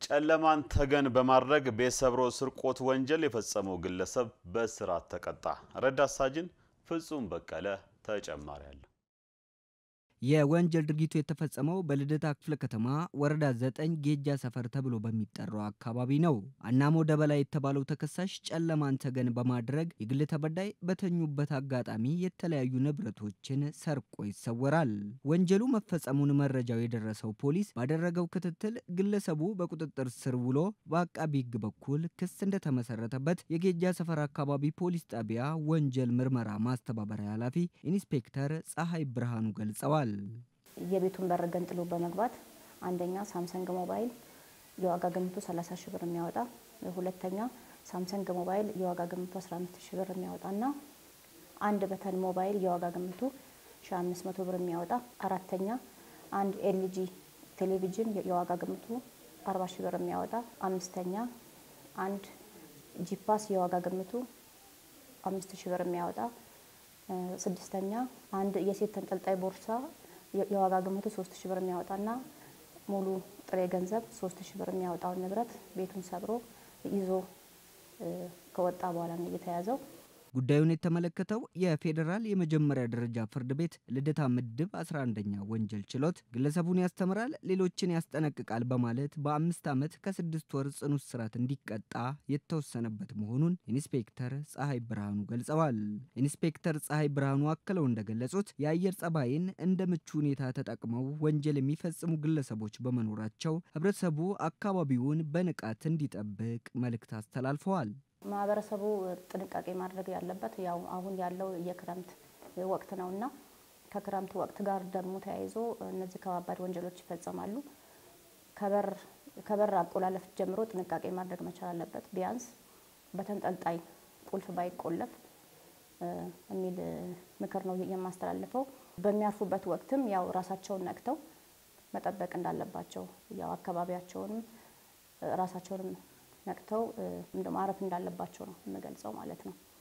ጨለማን ተገን በማድረግ ቤት ሰብሮ ስርቆት ወንጀል የፈጸመው ግለሰብ በእስራት ተቀጣ። ረዳት ሳጅን ፍጹም በቀለ ተጨማሪ አለ። የወንጀል ድርጊቱ የተፈጸመው በልደታ ክፍለ ከተማ ወረዳ ዘጠኝ ጌጃ ሰፈር ተብሎ በሚጠራው አካባቢ ነው። አናሞ ደበላ የተባለው ተከሳሽ ጨለማን ተገን በማድረግ የግል ተበዳይ በተኙበት አጋጣሚ የተለያዩ ንብረቶችን ሰርቆ ይሰወራል። ወንጀሉ መፈጸሙን መረጃው የደረሰው ፖሊስ ባደረገው ክትትል ግለሰቡ በቁጥጥር ስር ውሎ በአቃቢ ሕግ በኩል ክስ እንደተመሰረተበት የጌጃ ሰፈር አካባቢ ፖሊስ ጣቢያ ወንጀል ምርመራ ማስተባበሪያ ኃላፊ ኢንስፔክተር ፀሐይ ብርሃኑ ገልጸዋል። የቤቱን በር ገንጥሎ በመግባት አንደኛ ሳምሰንግ ሞባይል የዋጋ ግምቱ 30 ሺህ ብር የሚያወጣ፣ ሁለተኛ ሳምሰንግ ሞባይል የዋጋ ግምቱ 15 ሺህ ብር የሚያወጣና አንድ በተን ሞባይል የዋጋ ግምቱ 1500 ብር የሚያወጣ፣ አራተኛ አንድ ኤልጂ ቴሌቪዥን የዋጋ ግምቱ 40 ሺህ ብር የሚያወጣ፣ አምስተኛ አንድ ጂፓስ የዋጋ ግምቱ 5000 ብር የሚያወጣ፣ ስድስተኛ አንድ የሴት ተንጠልጣይ ቦርሳ የዋጋ ግምቱ ሶስት ሺ ብር የሚያወጣና ሙሉ ጥሬ ገንዘብ ሶስት ሺ ብር የሚያወጣውን ንብረት ቤቱን ሰብሮ ይዞ ከወጣ በኋላ ነው የተያዘው። ጉዳዩን የተመለከተው የፌዴራል የመጀመሪያ ደረጃ ፍርድ ቤት ልደታ ምድብ 11ኛ ወንጀል ችሎት ግለሰቡን ያስተምራል፣ ሌሎችን ያስጠነቅቃል በማለት በአምስት ዓመት ከስድስት ወር ጽኑ እስራት እንዲቀጣ የተወሰነበት መሆኑን ኢንስፔክተር ፀሐይ ብርሃኑ ገልጸዋል። ኢንስፔክተር ፀሐይ ብርሃኑ አክለው እንደገለጹት የአየር ጸባይን እንደ ምቹ ሁኔታ ተጠቅመው ወንጀል የሚፈጽሙ ግለሰቦች በመኖራቸው ሕብረተሰቡ አካባቢውን በንቃት እንዲጠብቅ መልእክት አስተላልፈዋል። ማህበረሰቡ ጥንቃቄ ማድረግ ያለበት ያው አሁን ያለው የክረምት ወቅት ነውና ከክረምት ወቅት ጋር ደግሞ ተያይዞ እነዚህ ከባባድ ወንጀሎች ይፈጸማሉ። ከበር ከበር አቆላለፍ ጀምሮ ጥንቃቄ ማድረግ መቻል አለበት። ቢያንስ በተንጠልጣይ ቁልፍ ባይቆለፍ የሚል ምክር ነው የማስተላልፈው። በሚያርፉበት ወቅትም ያው ራሳቸውን ነቅተው መጠበቅ እንዳለባቸው ያው አካባቢያቸውንም ራሳቸውንም ነቅተው ማረፍ እንዳለባቸው ነው የምገልጸው ማለት ነው።